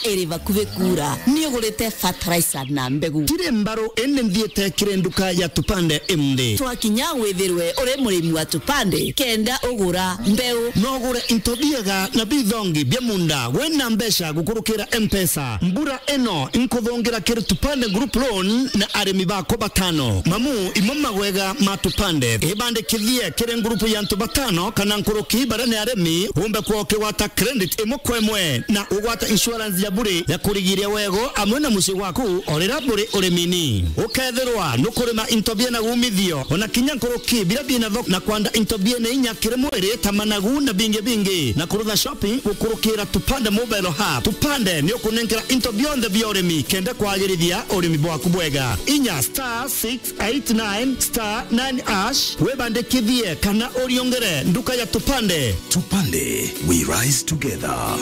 ĩrĩ bakuhĩ kura nĩ ũgũrĩte fertilizer na mbegũ tirĩ mbarũ ĩnĩ thiĩte kĩrĩ nduka ya tupande ĩmthĩ twakinya wĩthĩrwe ũrĩ mũrĩmi wa tupande kenda ũgũra mbeũ no ũgũre into biega na bithongi bya munda wena mbeca gũkũrũkĩra mpesa mbura ĩno nkũthũngĩra kĩrĩ tupande group loan na arĩmi bako batano mamu imo magwega ma tupande ĩbandĩkithie kĩrĩ ngurupu ya ntu batano kana nkũrũki bara nĩ arĩmi umbe kwa ũkĩgwata credit ĩmwe kwa ĩmwe na ũgwata insurance ya bure ya kũrigiria wego amwe na mũciĩ waku orĩra bũrĩ ũrĩmi-inĩ ũkethĩrwa nũkũrĩma into bia na gumithio ona kinya nkũrũki bila bina thoko na kwanda into bia na inya kĩrĩ mwĩrĩ ta managu na bingi bingi na kũrũtha shopping gũkũrũkĩra tupande mobile hub tupande nĩ ũkũnengera into bionthe bia ũrĩmi kenda kwagĩrithia ũrĩmi bwaku bwega inya star 689 star 9 ash wĩbandĩkithie kana ũriongere nduka ya tupande Tupande, we rise together.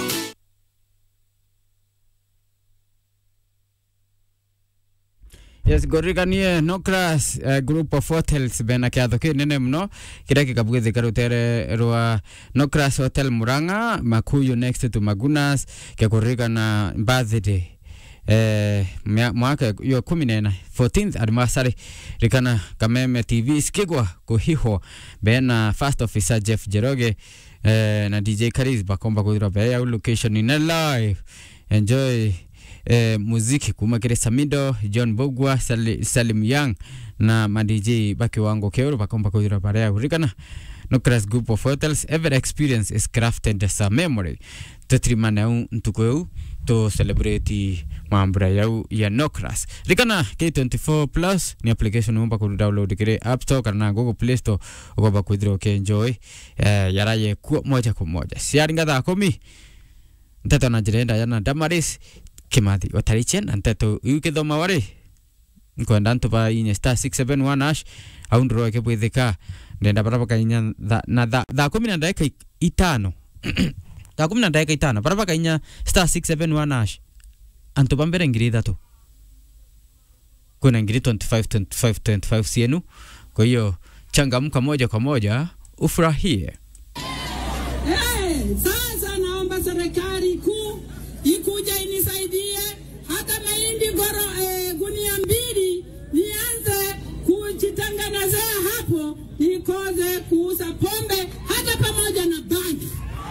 yes ngoririkanie no class uh, group of hotels bena kiatho kinene muno kiria gikabugithika rutere rwa no class hotel muranga makuyu next to magunas gikuririkana birthday eh, mya- mwaka yo kumi nena 14th anniversary rikana kameme tv sikigwa kuhihwo bena first officer jeff jeroge eh, na dj karis bakomba kuthirwa bea yau location ine live enjoy eh, muziki kuma kire samido john bogwa Sali, salim young na madj bakiwango keuru bakomba kuthirwa barea yau rikana Nocras Group of Hotels, every experience is crafted as a memory. Tutrimana un ntuko eu to celebrate mambura yau ya Nocras. Rikana K24 Plus ni application umba ku download kire App Store kana Google Play Store ugoba kuthira ukienjoy eh, yaraye kuo moja kwa moja. Siaringa thaa kumi nteto na njirenda yana Damaris Kimathi watarichen na nteto yukithoma wari nkwenda ntuba inye star 671 ash au nduro ke bwithika ndenda barabaka inya tha- na tha- thaa kumi na ndagika i- itano thaa kumi na ndagika itano barabaka inya star 671 ash antu bambere ngiri ithatu kuna ngiri 25 25 25 cienu kwa hiyo changamka moja kwa moja ufurahie Hey, sasa naomba serikali kuu ikuja inisaidie hata mahindi goro eh, gunia mbili nianze kujitengenezea hapo, nikoze kuuza pombe hata pamoja na bangi.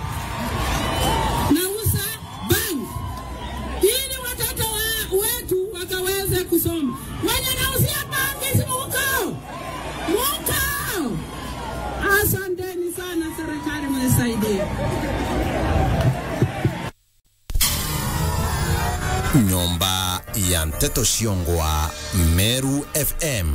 Nauza bangi ili watoto wa, wetu wakaweze kusoma. Wenye nauzia bangi si mukao mukao. Asanteni sana serikali, mnisaidie. Nyumba ya Mteto Shiongwa, Meru FM.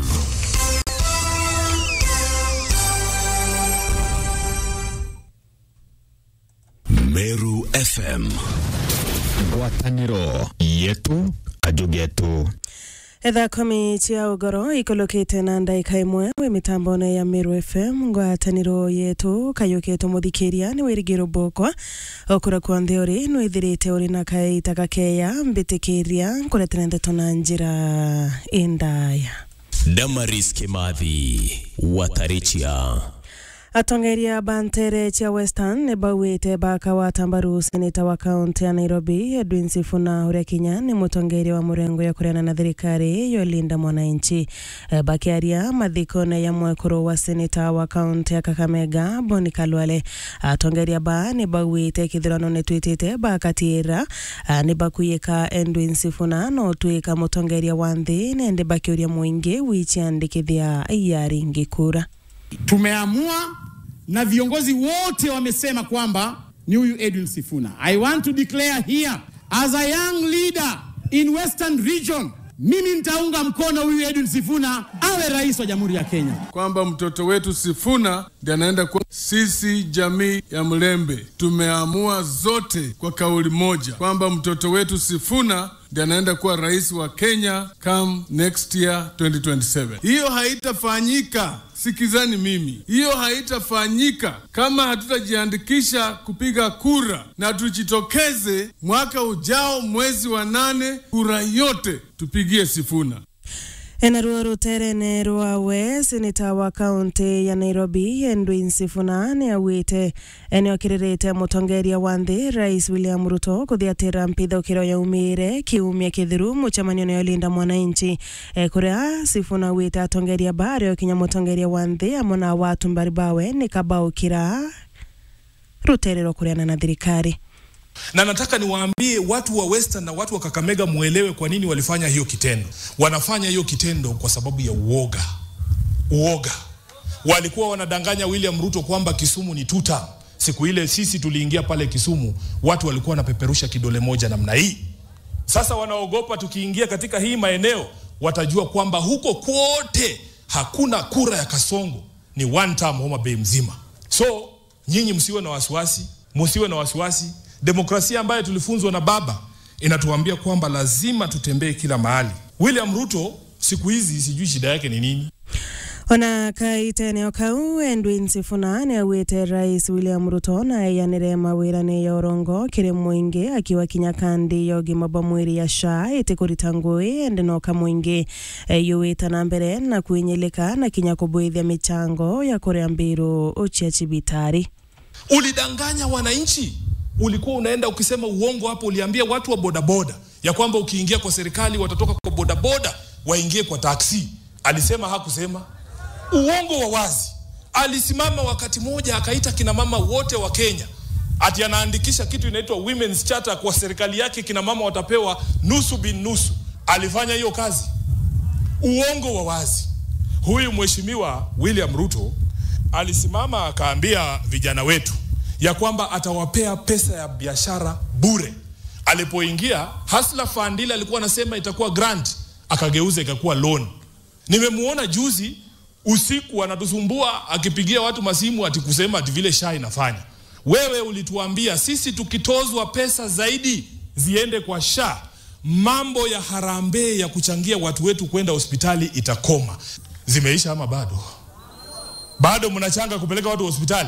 Meru FM. ngwatanĩro yetu ajugetu ethaa komi cia ugoro ikolokite na ndaika imwe wi mitambone ya Meru FM ngwataniro yetu kayukite muthikiria ni wirigiro bokwa okura kwa nthi uri nwithirite uri na kaita gakeya mbitikiria nkuretera ndeto na njira indaya Damaris Kimathi, Watarichia. atongeria bantere cia western nä bauä baka wa tambaru seneta wa kaunti ya nairobi edwin sifuna uria kinya nä mutongeria wa murengo ya kureana na thirikari yolinda mwananchi Eh, bakiaria mathikone ya mwekuru wa seneta wa kaunti ya kakamega boni kalwale atongeria ba nä bauä kithurano nä twä bakatira nä bakuyä edwin sifuna no twä mutongeria wa nthi nende bakiuria muingi wichiandikithia yaringi kura tumeamua na viongozi wote wamesema kwamba ni huyu Edwin Sifuna. I want to declare here as a young leader in Western region, mimi nitaunga mkono huyu Edwin Sifuna awe rais wa Jamhuri ya Kenya. kwamba mtoto wetu Sifuna ndiye anaenda kwa sisi jamii ya Mlembe tumeamua zote kwa kauli moja kwamba mtoto wetu Sifuna ndiye anaenda kuwa rais wa Kenya come next year 2027. Hiyo haitafanyika, sikizani mimi, hiyo haitafanyika kama hatutajiandikisha kupiga kura na tujitokeze mwaka ujao mwezi wa nane, kura yote tupigie Sifuna. enaruo ruterene rwawe seneta wa kaunti ya nairobi edwin sifuna nĩ augĩte nĩ okĩrĩrĩte mũtongoria wa nthĩ rais william ruto kũthiatĩra mpithũkĩro yaumĩire kiumia kĩthiru mũcemanio nĩ olinda mwananchi e, kũrĩa sifuna augĩte atongoria ba arĩ okinya mũtongoria wa nthĩ amwe na watu mbaribawe nĩ kabaũkĩra ruterero kũrĩana na thirikari na nataka niwaambie watu wa Western na watu wa Kakamega muelewe kwa nini walifanya hiyo kitendo. Wanafanya hiyo kitendo kwa sababu ya uoga. Uoga. Walikuwa wanadanganya William Ruto kwamba Kisumu ni tuta. Siku ile sisi tuliingia pale Kisumu, watu walikuwa wanapeperusha kidole moja namna hii. Sasa wanaogopa tukiingia katika hii maeneo, watajua kwamba huko kwote hakuna kura ya Kasongo, ni one term Homa Bay mzima. So nyinyi msiwe na wasiwasi, msiwe na wasiwasi demokrasia ambayo tulifunzwa na baba inatuambia kwamba lazima tutembee kila mahali. William Ruto siku hizi sijui shida yake ni nini. ona kaite eneo kau edwin sifuna nĩ augĩte rais william ruto na eyanĩre mawĩra-nĩ ya ũrongo kĩrĩ mũingĩ akiwa kinya kandi ya ũgima bwa mwĩrĩ ya sha ĩtĩ kũrita ngũĩ ende noka mũingĩ yũĩta na mbere na kwĩnyĩlĩka na kinya kũbwĩthia mĩchango ya kũrĩa mbĩrũ cia cibitari Ulidanganya wananchi, ulikuwa unaenda ukisema uongo hapo. Uliambia watu wa bodaboda ya kwamba ukiingia kwa serikali watatoka kwa bodaboda waingie kwa taksi. Alisema hakusema? Uongo wa wazi. Alisimama wakati moja akaita kina mama wote wa Kenya ati anaandikisha kitu inaitwa women's charter kwa serikali yake, kina mama watapewa nusu bin nusu. Alifanya hiyo kazi? Uongo wa wazi. Huyu mheshimiwa William Ruto alisimama akaambia vijana wetu ya kwamba atawapea pesa ya biashara bure. Alipoingia Hustler Fund ile alikuwa anasema itakuwa grant, akageuza ikakuwa loan. Nimemuona juzi usiku anatusumbua akipigia watu masimu ati kusema ati vile SHA inafanya. Wewe ulituambia sisi tukitozwa pesa zaidi ziende kwa SHA, mambo ya harambee ya kuchangia watu wetu kwenda hospitali itakoma. Zimeisha ama bado? Bado mnachanga kupeleka watu hospitali?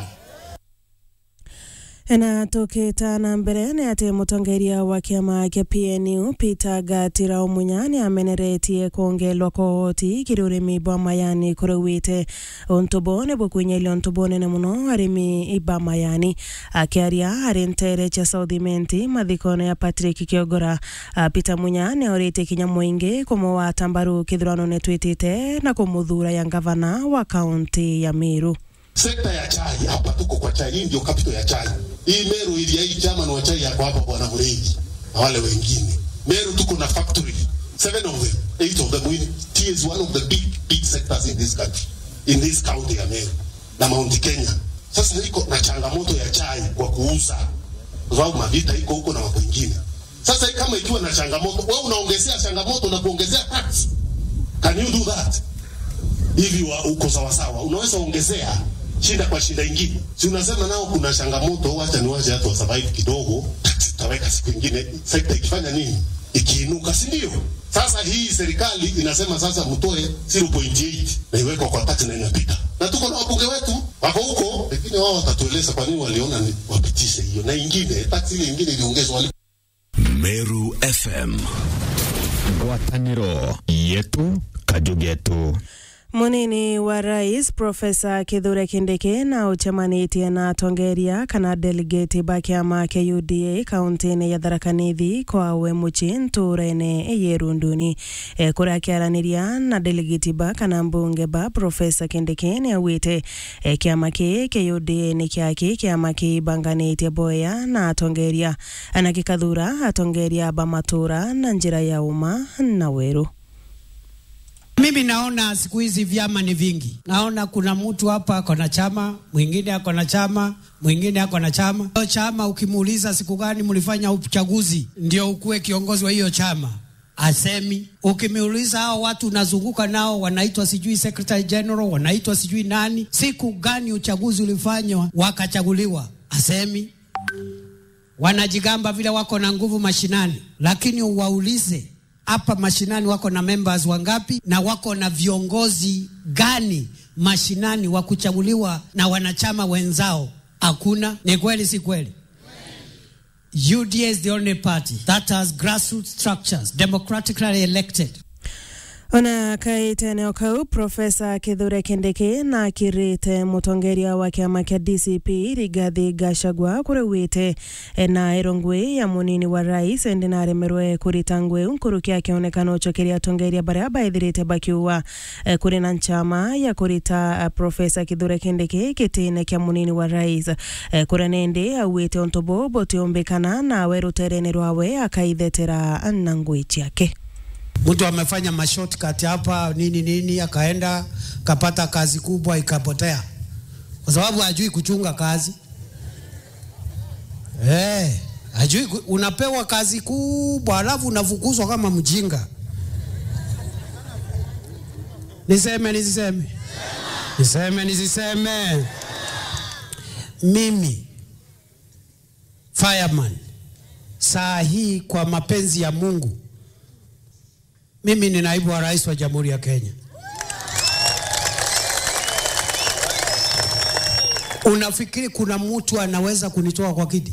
na tũkĩta na mbere nĩ atĩ mũtongoria wa kĩama kĩa PNU Peter Gatira Omunya nĩ ameneretie kuongelwa kwa ũhoti kĩrĩ ũrĩmi bwa mayani kũrauĩte ũntũbo nĩ bũkwĩnyelia ũntũbo nene mũno arĩmi iba mayani akĩaria harĩ ntere cia Southiment mathikono ya Patrick Kiongora Peter Munya nĩ orĩtie kinya mũingĩ kũmũwata mbaru kĩthurano nĩ twĩtĩte na kũmũthura ya ngavana wa kaunti ya Meru sekta ya chai hapa tuko kwa chai hii ndio capital ya chai hii meru ili hii chairman wa chai yako hapa bwana Muregi na wale wengine meru tuko na factory seven of them eight of them in tea is one of the big big sectors in this country in this county ya meru na Mount Kenya sasa iko na changamoto ya chai kwa kuuza kwa sababu mavita iko huko na mambo mengine sasa kama ikiwa na changamoto wewe unaongezea changamoto na kuongezea tax can you do that hivi wa uko sawa sawa unaweza ongezea shinda kwa shinda ingine. Si unasema nao kuna changamoto, wacha ni wache hata wasurvive kidogo, tutaweka siku ingine, sekta ikifanya nini, ikiinuka, si ndio? Sasa hii serikali inasema sasa mtoe 0.8 na iwekwa kwa tax na inapita, na tuko na wabunge wetu wako huko, lakini wao watatueleza kwa nini waliona ni wapitishe hiyo, na ingine tax ile ingine iliongezwa wali Meru FM. ngwatanĩro yetu kajugetu munini wa rais profesa kithure kindiki na ucemanĩtie na atongoria kana delegate ba kĩama kĩa UDA kaunti-inĩ ya Tharaka Nithi kwawe muci ntũra-inĩ yerunduni e, kũrĩa akĩaranĩria na delegate ba kana mbunge ba profesa kindiki nĩ augĩte e, kĩama kĩ kĩa UDA nĩ kĩaki kĩama kĩbanganĩtie boya na atongoria na gĩkathura atongoria ba matũra na njĩra ya uma na weru Mimi naona siku hizi vyama ni vingi. Naona kuna mtu hapa ako na chama, mwingine ako na chama, mwingine ako na chama. Hiyo chama ukimuuliza siku gani mlifanya uchaguzi ndio ukuwe kiongozi wa hiyo chama, asemi. Ukimuuliza hao watu unazunguka nao wanaitwa sijui secretary general, wanaitwa sijui nani, siku gani uchaguzi ulifanywa wakachaguliwa, asemi. Wanajigamba vile wako na nguvu mashinani, lakini uwaulize hapa mashinani wako na members wangapi na wako na viongozi gani mashinani wa kuchaguliwa na wanachama wenzao? Hakuna. Ni kweli, si kweli? UDA is the only party that has grassroots structures democratically elected ona kaite eneo kau profesa kithure kindiki na akirite mutongeria wa kiama kia dcp rigathi gachagua kuriwite na irongwi ya munini wa rais endi naremerwe kurita ngwi nkuruki akionekana uchokeria atongeria baria baithirite bakiuwa eh, kuri na nchama ya kurita eh, profesa kithure kindiki kitine kia munini wa rais eh, kuria nindi auite ontobo botiombikana nawe rutereni rwawe akaithetera na ngwi ciake mtu amefanya mashortcut hapa nini nini, akaenda kapata kazi kubwa ikapotea, kwa sababu hajui kuchunga kazi eh, hajui ku- unapewa kazi kubwa alafu unafukuzwa kama mjinga. Niseme nisiseme? Niseme nisiseme? Mimi fireman, saa hii kwa mapenzi ya Mungu mimi ni naibu wa rais wa Jamhuri ya Kenya. Unafikiri kuna mtu anaweza kunitoa kwa kiti?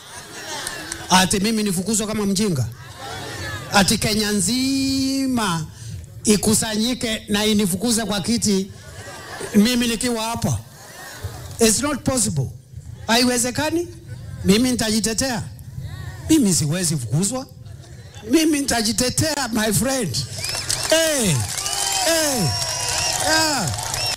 Ati mimi nifukuzwe kama mjinga? Ati Kenya nzima ikusanyike na inifukuze kwa kiti mimi nikiwa hapa? It's not possible. Haiwezekani. Mimi nitajitetea. Mimi siwezi fukuzwa mimi nitajitetea my friend. Hey, hey, yeah.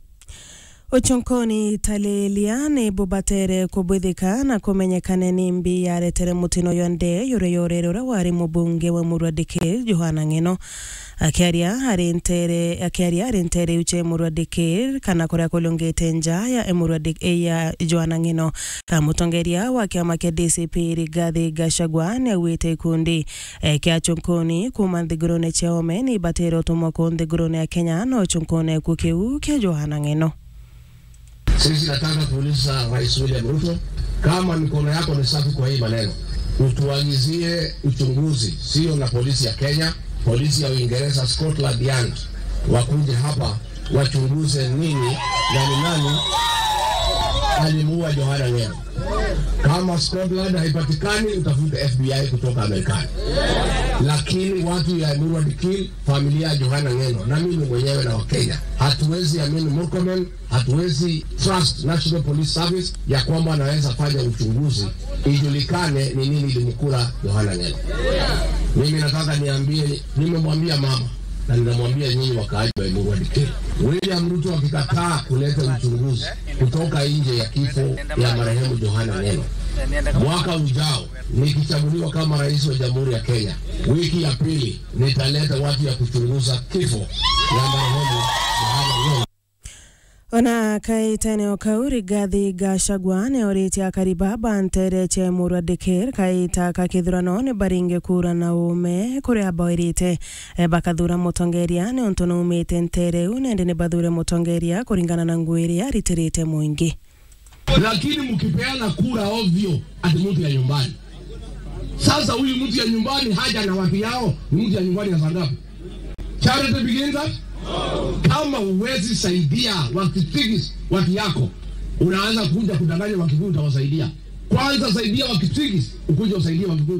uchonkoni talelia ni bubatere kubwithika na kumenyekane ni mbi yaretere mutino yonde yure yorere uria wari mubunge wa murwadiki johana ng'eno akiaria ari ntere akiaria ari ntere uche murwadiki kana kuria kulungite nja ya emurwadiki ya johana ng'eno Ah, mutongeria wa kiama kia dcp rigathi gachagua ni auite ikundi eh, kia chunkuni kuma nthigurune cia ome ni ibatire utumwa ku nthigurune ya kenya no chunkune ku kiu kia johana ng'eno Sisi nataka kuuliza Rais William Ruto, kama mikono yako ni safi kwa hii maneno, utuagizie uchunguzi, sio na polisi ya Kenya, polisi ya Uingereza, Scotland Yard wakuje hapa wachunguze nini na ni nani alimuua Johana Ng'eno. Kama Scotland haipatikani, utafute FBI kutoka Marekani, lakini watu ya Edward Kill, familia ya Johana Ng'eno na mimi mwenyewe na Wakenya hatuwezi amini Murkomen, hatuwezi trust National Police Service ya kwamba anaweza fanya uchunguzi ijulikane ni nini ilimkula Johana Ng'eno. Mimi nataka niambie, nimemwambia mama na ninamwambia nyinyi wakaaji wa Edward Kill, William Ruto akikataa kuleta uchunguzi kutoka nje ya kifo ya marehemu Johana Ng'eno mwaka ujao nikichaguliwa kama rais wa jamhuri ya Kenya, wiki ya pili nitaleta watu ya kuchunguza kifo ya marehemu Johana Ng'eno. ona kaita eneo kau rigathi gachagua ni oritie akariba bantere che murwadikir kaita ka kithurano ni baringe kura na ume kuria boirite e, bakathura mutongeria ni untu numite ntereu nende ni bathure mutongeria kuringana na ngui iria ritirite muingi lakini mkipeana kura ovyo ati mtu ya nyumbani. Sasa huyu mtu ya nyumbani haja na watu yao, ni mtu ya nyumbani ya sangapi? Charity begins at kama uwezi saidia wakitigis watu yako, unaanza kuja kudanganya Wakikuyu utawasaidia. Kwanza saidia Wakitigis, ukuja usaidie Wakikuyu.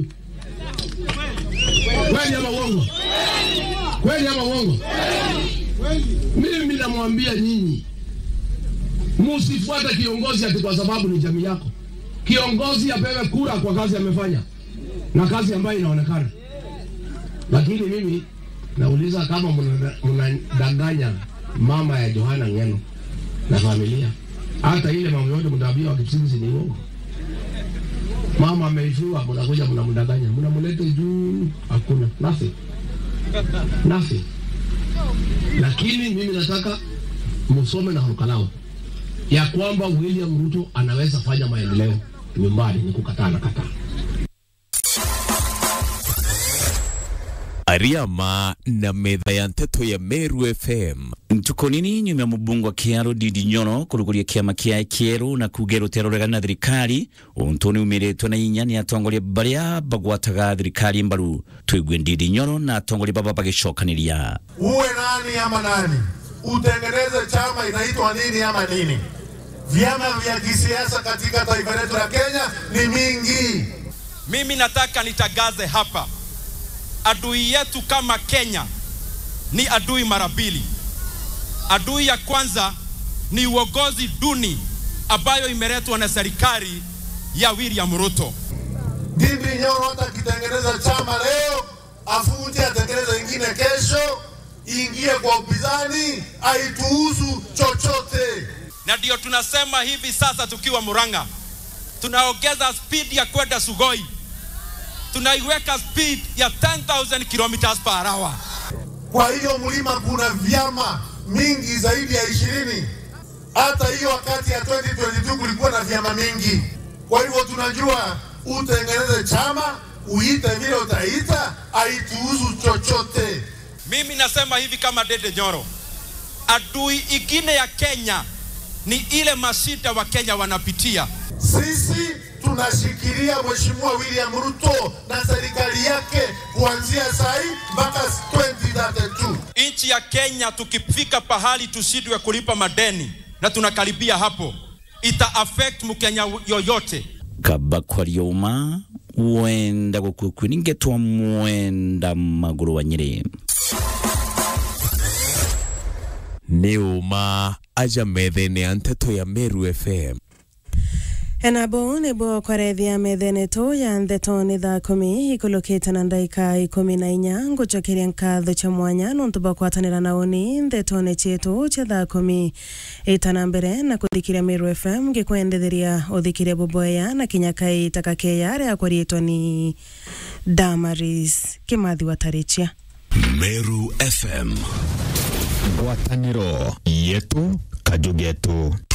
Kweli ama uongo? Kweli ama uongo? Mimi namwambia nyinyi Msifuate kiongozi ati kwa sababu ni jamii yako. Kiongozi apewe kura kwa kazi amefanya na kazi ambayo inaonekana. Lakini mimi nauliza kama mnada- mnadanganya mama ya Johana Ng'eno na familia, hata ile mambo yote mtaambia wakipsinzi ni uongo. Mama ameifiwa, mnakuja mnamdanganya, mnamleta juu, hakuna nothing, nothing. Lakini mimi nataka msome na hurukalao ya kwamba William Ruto anaweza fanya maendeleo nyumbani, ni kukataa na kataa. Ariama na metha ya nteto ya Meru FM ntuko nini nyuma ya mubungu wa kiaro Ndindi Nyoro kuruguria kiama kia kieru na kuga rutero rwega na thirikari untu ni umiritwe na inya ni atongoria baria bagwataga thirikari mbaru twigue Ndindi Nyoro na atongoria baba bagicokaniria uwe nani ama nani, utengeneze chama inaitwa nini ama nini. Vyama vya kisiasa katika taifa letu la Kenya ni mingi. Mimi nataka nitangaze hapa, adui yetu kama Kenya ni adui mara mbili. Adui ya kwanza ni uongozi duni ambayo imeletwa na serikali ya William Ruto. Ndindi Nyoro hata akitengeneza chama leo, afunje atengeneze ingine kesho, ingie kwa upinzani, aituhusu chochote. Na ndio tunasema hivi sasa tukiwa Murang'a, tunaongeza speed ya kwenda Sugoi, tunaiweka speed ya 10,000 kilometers per hour. Kwa hiyo mlima kuna vyama mingi zaidi ya ishirini. Hata hiyo wakati ya 2022 kulikuwa na vyama mingi. Kwa hivyo tunajua utengeneze chama, uite vile utaita, aituhusu chochote. Mimi nasema hivi kama Dede Nyoro, adui ingine ya Kenya ni ile mashida wa Kenya wanapitia. Sisi tunashikilia Mheshimiwa William Ruto na serikali yake kuanzia sahi mpaka 2032. Nchi ya Kenya tukifika pahali tushindwe kulipa madeni na tunakaribia hapo, ita affect Mkenya yoyote. kaba kwarioma wenda gukukwi ningetwa mwenda maguru wa nyiri nĩ ũma aja metha-inĩ ya nteto ya Meru FM enabo nĩguo kwarethia metheneto ya ntheto nĩ thaa kumi ikulukite na ndaika ikumi na inya ngucokeria nkatho cha mwanya nuntu bwa kwatanĩra na uni ntheto-nĩ cietu cia thaa kumi itana mbere na kuthikiria Meru FM ngikwendetheria uthikirie boboya na kinyakai takakeya ria kwariitwo ni Damaris Kimathi Watarichia Meru FM ngwatanĩro yetu kajugetu